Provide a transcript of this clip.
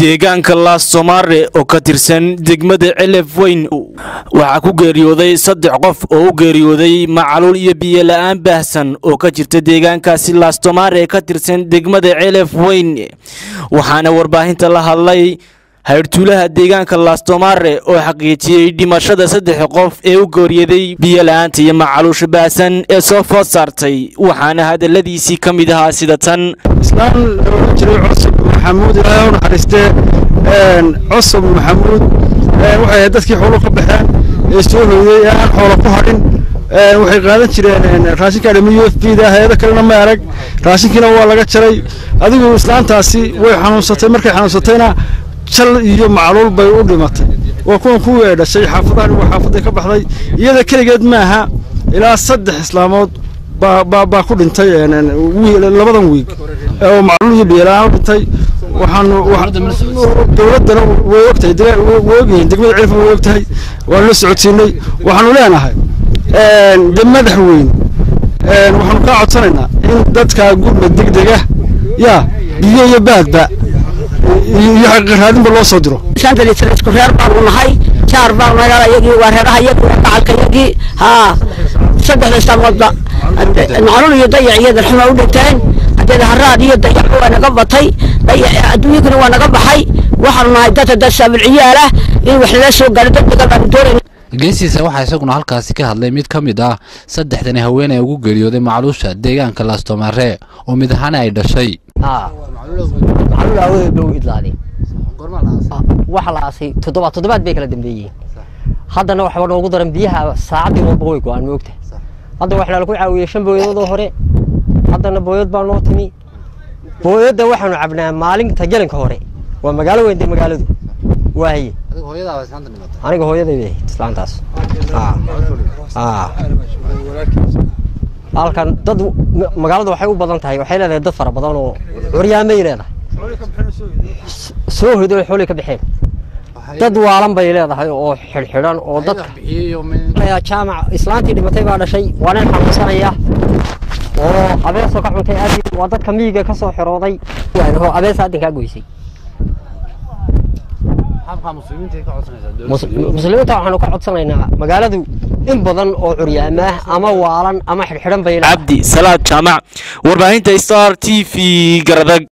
deegaanka laassomaare oo ka tirsan degmada celef weyn waxaa ku geeriyooday saddex qof oo u geeriyooday macaluul iyo biyola-aan baahsan oo ka jirta deegaankaasi laastomaare ee ka tirsan degmada celef weyn waxaana warbaahinta la hadlay hayrtuulaha deegaanka laastomaare oo xaqiijiyey dhimashada saddex qof ee u geeriyaday biyola-aanta iyo macaluusha baahsan ee soo food saartay waxaana hadaladiisii ka mid ahaa sida tan islaan oran jiray cusub maxamuud ilaahay u naxariistee cusub maxamuud waxay ahayd dadkii xoolo ka baxeen ee soo hoyday ee aan xoolo ku hadhin waxay qaadan jireen raashinka dhami u f b da hay-ado kalena ma arag raashinkiina waa laga jaray adigu islaantaasi way xanuunsatay markay xanuunsatayna jal iyo macluul bay u dhimatay waa kuwan kuwii ay dhashay xaafadahan waa xaafaday ka baxday iyada keligeed maaha ilaa saddex islaamood baa ku dhintay labadan wiig oo macluul iyo biyola-aan u dhintay waxaanu dowladdana way ogtahay way ogyihiin degmada cilfa way ogtahay waanu la socodsiinay waxaanu leenahay de madax weyn waxaanu kaa codsanaynaa in dadka gurma degdega yaa biyo iyo baadba iyo xaqiiqaraadinba loo soo diro isku reer baanu nahay jaar baan nagaa iyagii waa reeraha iyagii waa gacalka iyagii haa saddexda islaamoodba macluul iyo dayac iyo darxuma u dhinteen hadeeda haraad iyo dayac waa naga batay adduunyakuna waa naga baxay waxaanu nahay dadka dad saabilciyaal ah in wax lala soo gaaro degdega baanu doonayna geesiisa waxaa isaguna halkaasi ka hadlay mid ka mid ah saddexdani haweeney ugu geeriyooday macluusha deegaanka laastomaare oo mid ahaana ay dhashay macluul aawadeed bay u idlaadeen waxa la aasay toddobaad toddobaad bay kala dambeeyeen haddana waxba noogu daran biyaha saacaddii walba way go-aan moogta hadda waxaa lagu caawiyey shan booyadoodoo hore haddana booyad baa noo timi booyadda waxaanu cabnaa maalinta gelinka hore waa magaalo weyn dee magaaladu waaye aniga hooyaday bay ahayd islaantaas halkan dad magaalada waxay u badan tahay waxay leedahay dad fara badan oo curyaamay leedahay soo hoydo xoolay ka baxeen dad waalan bay leedahay oo xidhxidhan oo dadka jaamac islaantii dhimatay baa dhashay waa nin xanuunsanaya oo abeesoo ka cuntay aad waa dadka miyiga ka soo xirooday abees aadinkaa goysay muslimiinta waxaanu ka codsanaynaa magaaladu in badan oo curyaamaah ama waalan ama xidhxidhan bay cabdi salaad jaamac warbaahinta star t v garadag